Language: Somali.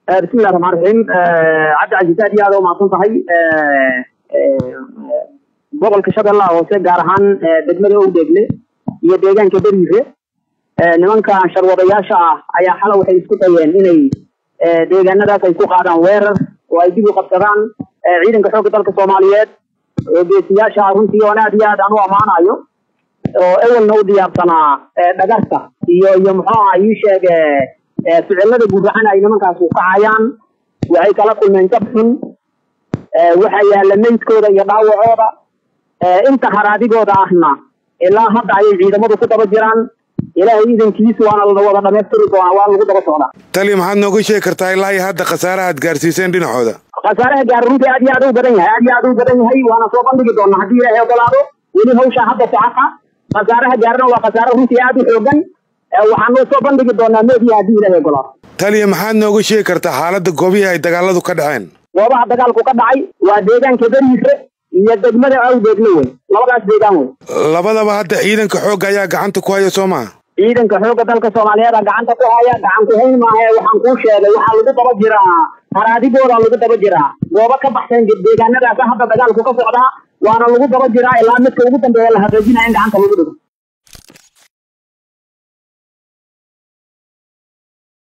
bismillahi raxmaan raxiim cabdi casiis aad iyo aad u mahadsan tahay gobolka shabeellaha hoose gaar ahaan degmada owdeegle iyo deegaanka beriire nimanka sharwadayaasha ah ayaa xala waxay isku dayeen inay deegaanadaas ay ku qaadaan weerar oo ay dib u qabsadaan ciidanka xoogga dalka soomaaliyeed oo geesiyaasha ah runtii oon aad iyo aad aan u ammaanayo oo ewelna u diyaarsanaa dhagarta iyo iyo muxuu aha ii sheeg ficilada guracan ay nimankaas u kacayaan waxay kala kulmeen jab xun waxaa yaalla meydkooda iyo dhaawacooda inta haraadigooda ahna ilaa hadda ayay ciidamadu ku daba jiraan ilaahay idankiis waana la wada dhamaystiri doonaa waa lagu daba socdaa tali maxaad nooga sheegi kartaa ilaa iyo hadda khasaaraha aad gaarsiiseen dhinacooda khasaaraha gaar runtii aad iyo aad u badan yahay aad iyo aad u badan yahay waana soo bandhigi doonaa haddii ilaahay ogolaado weli hawshaa hadda socota khasaaraha gaarna waa khasaare runtii aad u xoogan waxaanu soo bandhigi doonaa meediya haddii ilaahay ogolaado taliya maxaad nooga sheegi kartaa xaaladda goobihii ay dagaaladu ka dhaceen goobaha dagaalku ka dhacay waa deegaanka beriise iyo degmada awdeegle wey labadaas deegaan wey labadaba hadda ciidanka xoogga ayaa gacanta ku haya soo maha ciidanka xoogga dalka soomaaliyeed a gacanta ku haya gacan ku hayn maaha waxaan kuu sheegay waxaa lagu daba jiraa haraadigooda lagu daba jiraa goobo ka baxsan deegaanadaas hadda dagaalku ka socdaa waana lagu daba jiraa ilaa midka ugu dambeeya la hagaajinaya in gacanta lagu dhigo